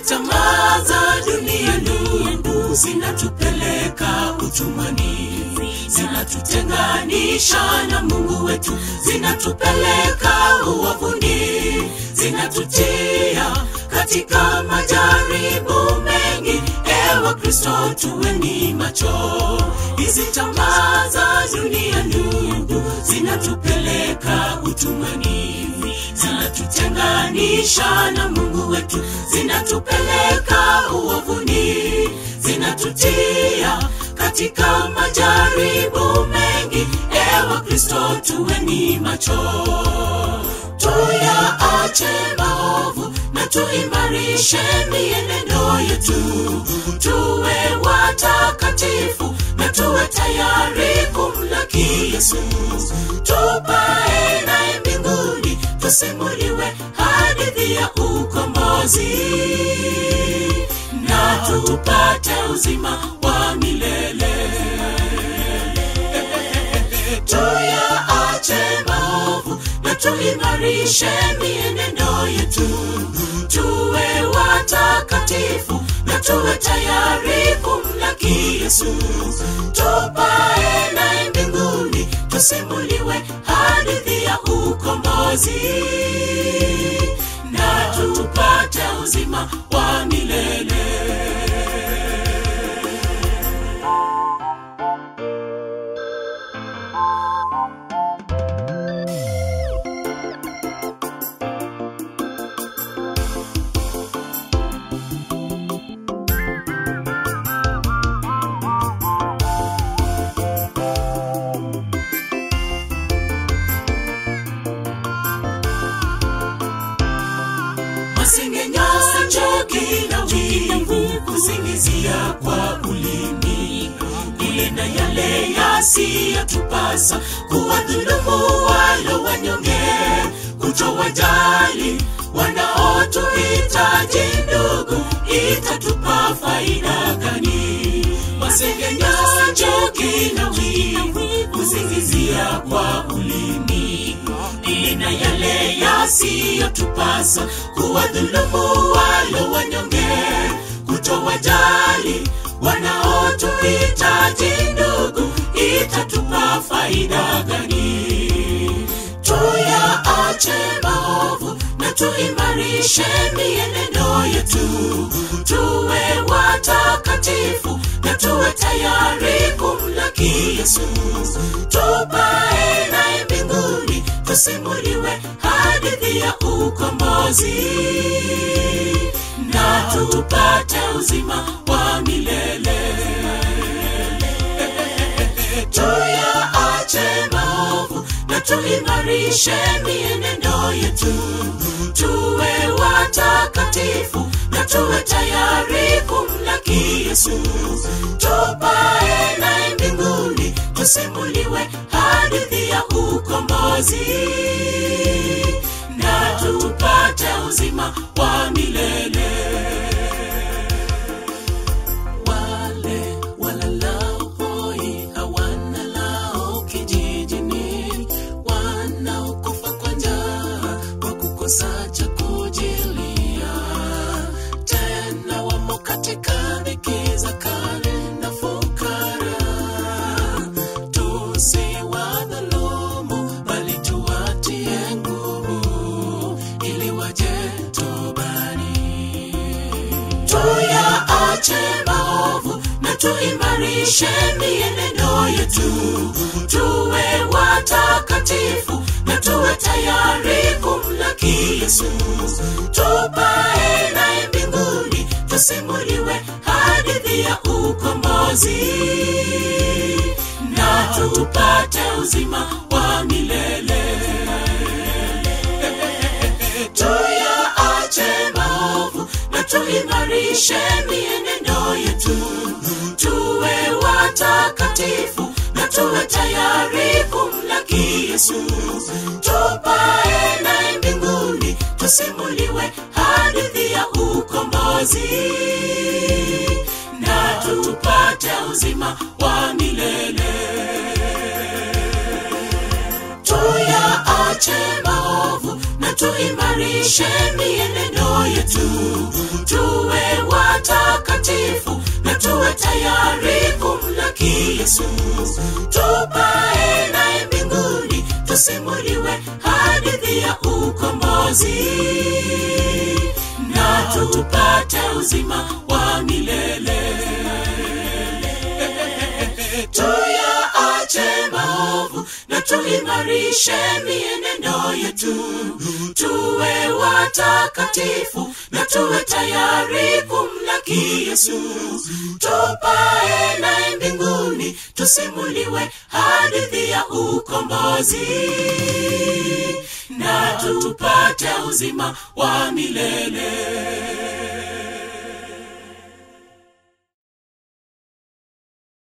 tamaa za dunia ndugu zinatupeleka utumwani zinatutenganisha na mungu wetu zinatupeleka uwavuni zinatutia katika majaribu mengi ewa kristo tuweni macho hizi tamaa za dunia ndugu zinatupeleka utumwani zinatutenganisha na mungu wetu zinatupeleka uovuni zinatutia katika majaribu mengi ewa kristo tuweni macho tuyaache maovu na tuimarishe mienendo yetu tuwe watakatifu na tuwe tayari kumlaki yesu tupae naye mbinguni tusimuliwe hadithi ya ukombozi na tupate uzima wa milele tuyaache maovu na tuimarishe mienendo yetu tuwe watakatifu na tuwe tayari kumlaki yesu tupae naye mbinguni tusimuliwe hadithi ya ukombozi na tupate uzima wa milele masengenyo chuki na wivu kusingizia kwa ulimi kunena yale yasiyotupasa kuwadhulumu walo wanyonge kutowajali wanaotuhitaji ndugu itatupa faida gani masengenyo chuki na wivu kusingizia kwa ulimi nina yale yasiyotupasa kuwadhulumu walo wanyonge kutowajali wanaotuhitaji ndugu itatupa faida gani tuyaache maovu na tuimarishe mienendo yetu tuwe watakatifu na tuwe tayari kumlaki yesu tupae naye mbinguni tusimuliwe hadithi ya ukombozi na tupate uzima wa milele tuyaache maovu na tuimarishe mienendo yetu tuwe watakatifu na tuwe tayari kumlaki yesu tupae naye mbinguni tusimuliwe hadithi ya ukombozi na tupate uzima wa milele wale walalao hoi hawana lao kijijini wanaokufa kwa njaa kwa kukosa cha kujilia tena wamo katika dhiki za kale na fukara tusiwadhulumu bali tuwatie nguvu ili waje tobani tuyaache maovu na tuimarishe mienendo yetu tuwe watakatifu na tuwe tayari kumlaki yesu tupae naye mbinguni tusimuliwe hadithi ya ukombozi na tupate uzima wa milele tuyaache maovu na tuimarishe mienendo yetu tuwe watakatifu na tuwe tayari kumlaki yesu tupae naye mbinguni tusimuliwe hadithi ya ukombozi na tupate uzima wa milele tuyaache maovu na tuimarishe mienendo yetu tuwe watakatifu na tuwe tayari kumlaki yesu tupae naye mbinguni tusimuliwe hadithi ya ukombozi na tupate uzima wa milele tuyaache maovu na tuimarishe mienendo yetu tuwe watakatifu na tuwe tayari kumlaki yesu tupae naye mbinguni tusimuliwe hadithi ya ukombozi na tupate uzima wa milele